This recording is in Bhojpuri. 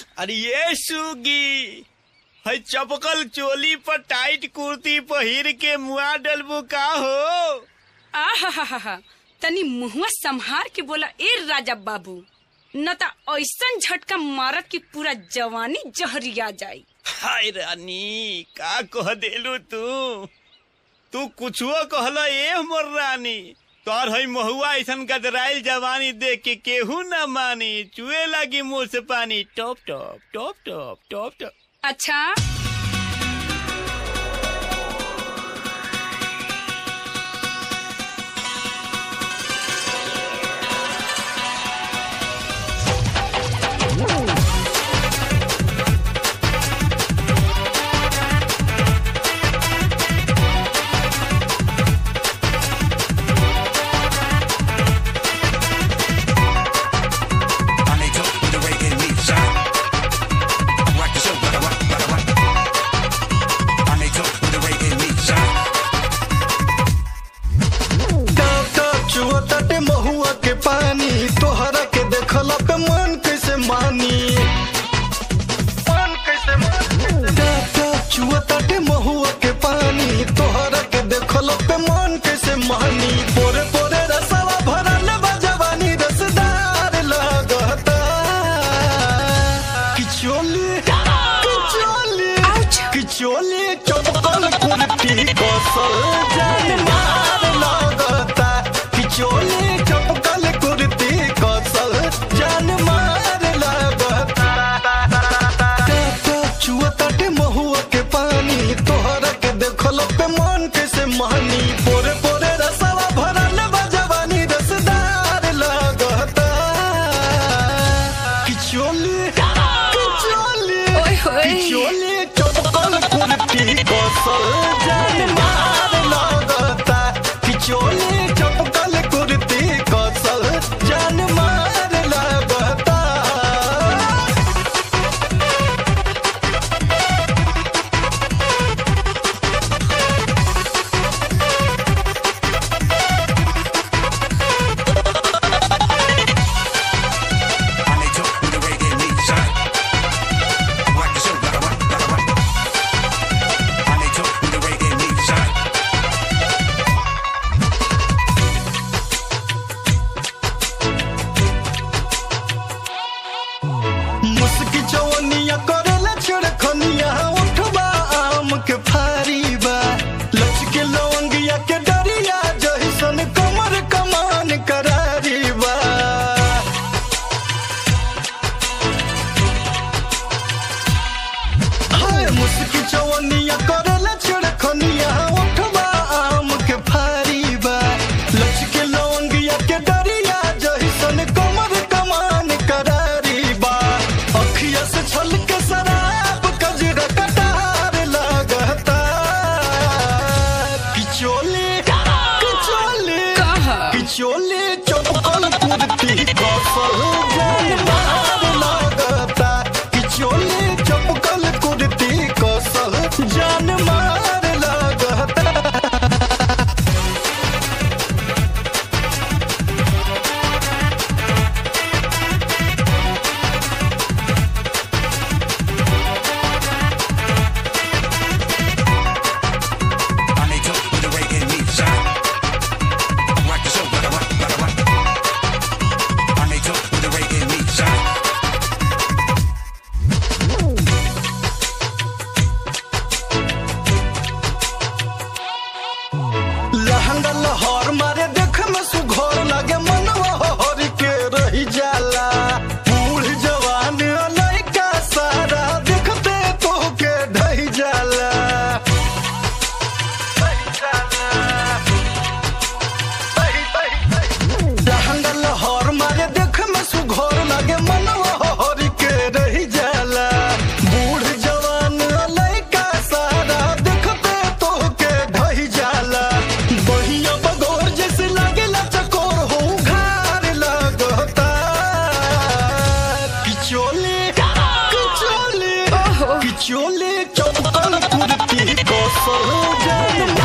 अरे ये सुगी है चपकल चोली पर टाइट कुर्ती पहिर के मुआ डलबू का हो आहा तनी मुहुआ संहार के बोला ए राजा बाबू न त ऐसन झटका मारत की पूरा जवानी जहरिया जाई हाय रानी का कह देलू तू तू कुछो कहला ए मोर रानी तोर है महुआ ऐसन गदराइल जवानी देख के केहू न मानी चुए लगी मुंह से पानी top top top top top top अच्छा I need to with the reggae meat shine. Rock the show, rock, rock, rock, rock. I need to with the reggae meat shine. काका चुअताटे महुआ के पानी तोहरा के देखला पे मन कैसे मानी मन कैसे मानी काका चुअताटे महुआ के पानी तोहरा के देखला पे मन कैसे मानी पोरे पोरे रसवा भरल बा जवानी रसदार लागता किचोली किचोली किचोली चपकल कुर्ती कसल जान मार लागता किचोली चपकल कुर्ती कसल जान मार लागता काका चुअताटे महुआ के पानी तोहरा के देखल पे मन कैसे मानी पोरे पोरे रसवा भरल बा जवानी रसदार लागता किचोली किचोली ओए होए। किचोली चपकल कुर्ती कसल जान मार लागता किचोली चपकल कुर्ती कसल जान मार लागता I need to with the reggae meat shine. Rock the show, rock, rock, rock, rock. I need to with the reggae meat shine. मुस्की जवनिया करेला छिड़खनिया उठबा आम के फारी बा लचके लवंगिया के डरिया जहिसन कमर कमान करारी बा हाय मुस्की जवनिया करेला छिड़खनिया उठबा आम के फारी बा लचके लवंगिया के डरिया जहिसन कमर कमान करारी बा अखिया से छलके शराब कजरा कटार लागता किचोली किचोली कहा? किचोली चपकल कुर्ती कसल जान मार लागता किचोली चपकल कुर्ती कसल जान मार लागता I need to with the reggae meat shine. Rock the show, rock, rock, rock, rock. I need to with the reggae meat shine. लहंगा लहर मारे देख में सुघर लागे मनवा हर के रही जाला बूढ़ जवान लड़का सारा देखते तो के ढही जाला लहंगा लहर मारे देख में सुघर लागे मनवा हर के रही जाला बूढ़ जवान लड़का सारा देखते तो के ढही जाला बहिया बगोर जैसे लागेला चकोर हो घार लगता किचोली किचोली किचोली चपकल कुर्ती कसल जान